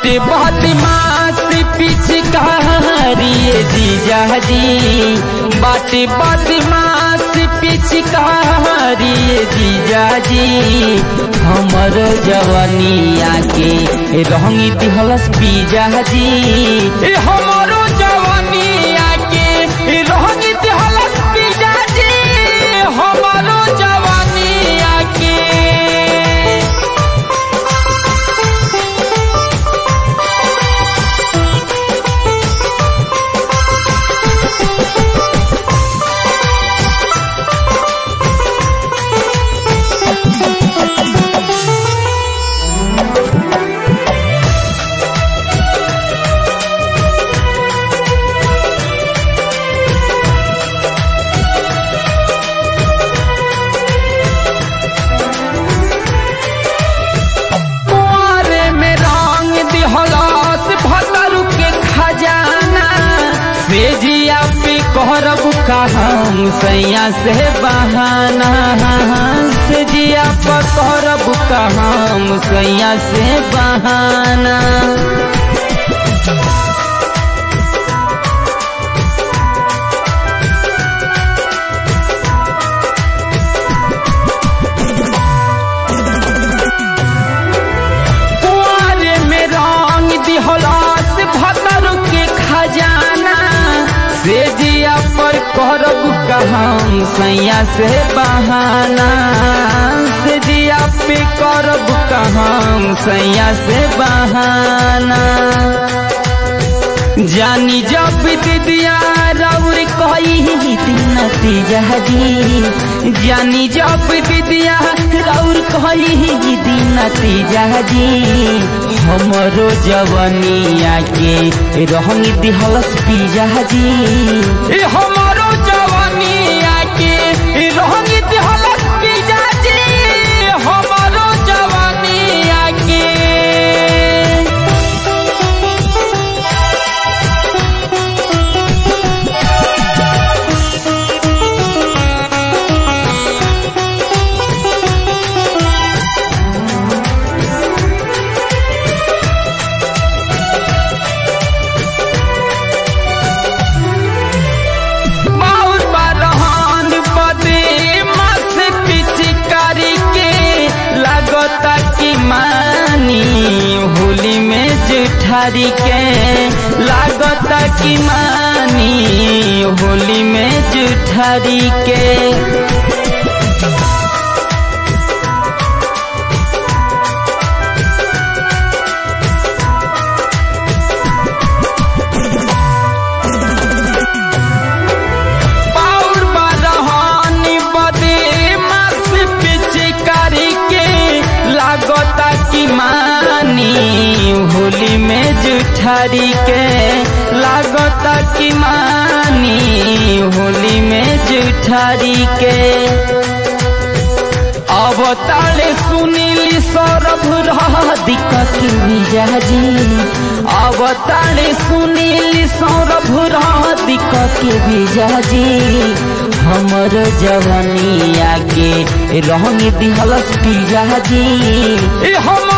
बाटे बदमाश पिचकारी जीजा जी बाटे बदमाश पिचकारी जीजा जी हमर जवानिया के रंगी दिहलस बीजा जी ए हमरो जवानिया के रंगी दिहलस बीजा जी हमरो जवानिया के कुआरे में रंग दिहलास भतरू के खजाना सेजिया पे कहरब कहम सैया से बहाना सेजिया पर कहरब कहम सैया से बहाना कुआरे में रंग दिहलास भतर के खजाना से जिया पर करब कहम सैया से बहाना से जिया पे करब कहम सैया से बहाना जानी जब दिदिया राउर कही नतीजा जी जानी जब दिदिया राउर कही नतीजा जी हमरो जवनिया के रहंगी दिहलस पीजा जी ए हमरो जवनिया के रहंगी दिहलस पीजा जी हमरो जवनिया के बाउर बरहान बदे मस पिचकारी के लगता कि मानी होली में जुठारी के लगता कि मानी होली में जुठारी के पाउर बरहानी बदे मस पिचकारी के लागता कि मानी होली में जुठारी के लागता कि मानी होली में जुठारी के अब ताले सुनीली सौरभ रह दिक्कत मिजाजी अब ताले सुनीली सौरभ रह दिक्कत मिजाजी हमर जवानिया के रंग दिहलस पिजाजी ए हम